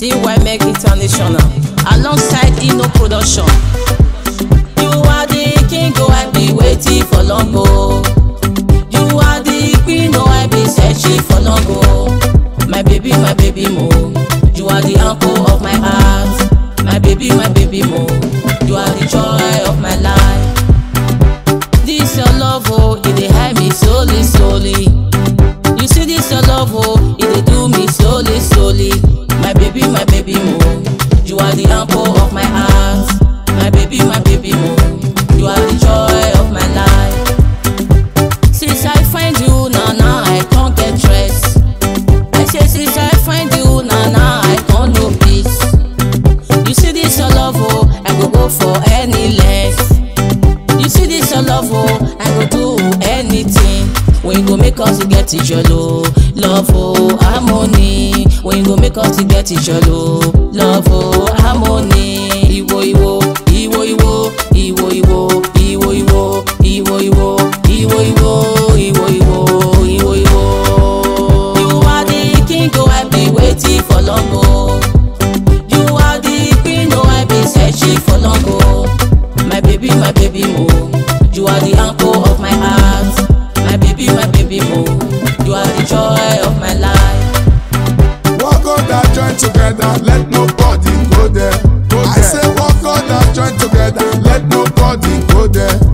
CY Meg International alongside Ino Production. You are the king, oh I be waiting for long oh. You are the queen, oh I be searching for long oh. My baby, my baby mo. You are the anchor of my heart. My baby, my baby mo. You are the joy of my life. This your love oh, it dey hide me slowly, slowly. You see this your love oh, it dey do me slowly, slowly. My baby, my baby mo. You are the anchor of my heart. My baby, my baby mo. You are the joy of my life. Since I find you, na na, I can't get stress. I say since I find you, na na, I can't no peace. You see this your love oh, I go go for any length. You see this your love oh, I go do anything. When you go make us to get each other, love oh, harmony. When you go make us to get each other, love oh, harmony. Iwo iwo, iwo iwo, iwo iwo, iwo iwo, iwo iwo, iwo iwo, iwo iwo, iwo iwo. You are the king, oh I be waiting for long oh. You are the queen, oh I be searching for long oh. My baby, my baby mo. You are the anchor of my heart. My baby, my baby mo. You are the joy of my life. Walk God that join together, let nobody go there. I say walk God that join together, let nobody go there.